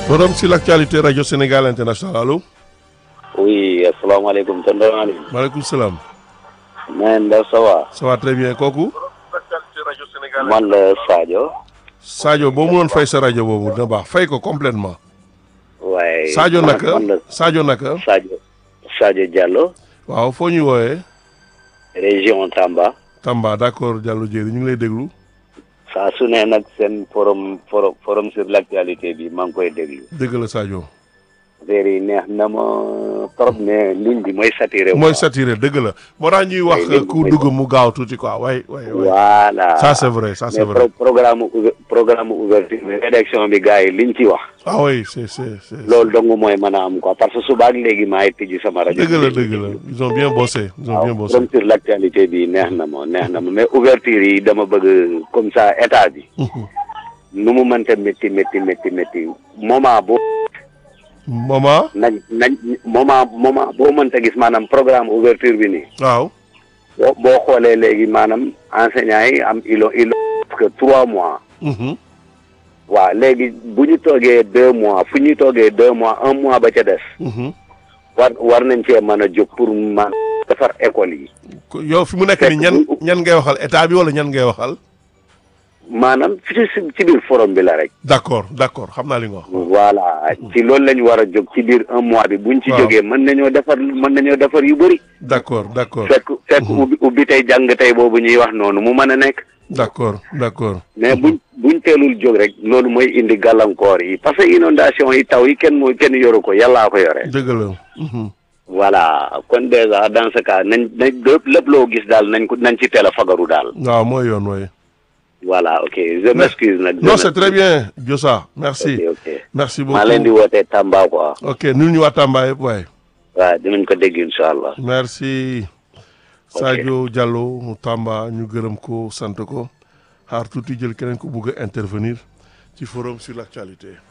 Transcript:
forum sur l'actualité radio Sénégal international allo. oui asalaamaaleykum tonton Aliou. maaleykum salaam. man la ça va. ça va très bien kooku. man la Sadio. Sadio boo mënoon fay sa rajo boobu dina baax fay ko complètement waaye. Sadio man naka man la Sadio naka. Sadio. Sadio Diallo. waaw foo ñuy wooyee. région Tamba. Tamba d'accord Diallo Diéry ñu ngi lay déglu. saa su ne nag seen forum forum forum sur l'actualité bi maa ngi koy déglu. dégg la Sadio. affaire yi neex na ma trop mais ligne bi mooy saturé. mooy saturé dëgg la moo tax ñuy wax Mooy léegi ku mooy- dugg mu gaaw tuuti quoi waay waay waay. voilà. ça c'est vrai ça c'est mais vrai. pro- programme ouver- programme ouverture bi rédaction bi gars yi liñ ci wax. ah oui c'est c'est c'est. loolu dong mooy mën a am quoi parce que suba ak léegi maay tijji sama rajo. dëgg la dëgg la ils ont bien bossé ils ont bien waaw bossé. forum sur l'actualité bi neex na ma neex na ma mais ouverture yi dama bëgg comme ça état bi nu mu mënta métti métti métti métti moment boo maman nañ nañ moment moment boo mënta gis maanaam programme ouverture bi nii waaw. boo boo xoolee léegi maanaam enseignants yi am ilo ilo parce que trois mois Mhm. waaw léegi bu ñu toogee deux mois fu ñuy toogee deux mois un mois ba ca des Mhm. war war nañ cee mën a jóg pour man defar école yi Ko- yow fi mu nekk nii ñan ñan ngay waxal état bi wala ñan ngay waxal. maanaam ci ci ci biir forum bi la rek d'accord d'accord xam naa li nga wax. voilà ci loolu la ñu war a jóg ci biir un mois bi buñ ci Waaw. jógee mën nañoo defar mën nañoo defar yu bëri d'accord d'accord fekk fekk ubbi ubbi tey jàng tey boobu ñuy wax noonu mu mën a nekk d'accord d'accord. mais buñ buñ teelul jóg rek loolu mooy indi gàllankoor yi parce que inondation yi taw yi kenn moo kenn yoru ko yàllaa ko yore dëgg la. Mhm. voilà kon déjà dans ce cas nañ nañ lépp lépp loo gis daal nañ ko nañ ci teel a fagaru daal waaw mooy yoon way voilà ok je m'excuse nag non c'est très bien Diossa merci ok ok merci maa leen di beaucoup wootee Tamba quoi ok nul ñu waa Tamba yëpp waaye waaw dinañ ko dégg incha allah merci Sadio Diallo mu Tamba ñu gërëm ko sant ko xaar tuuti jël keneen ko bugg a intervenir ci forum sur l'actualité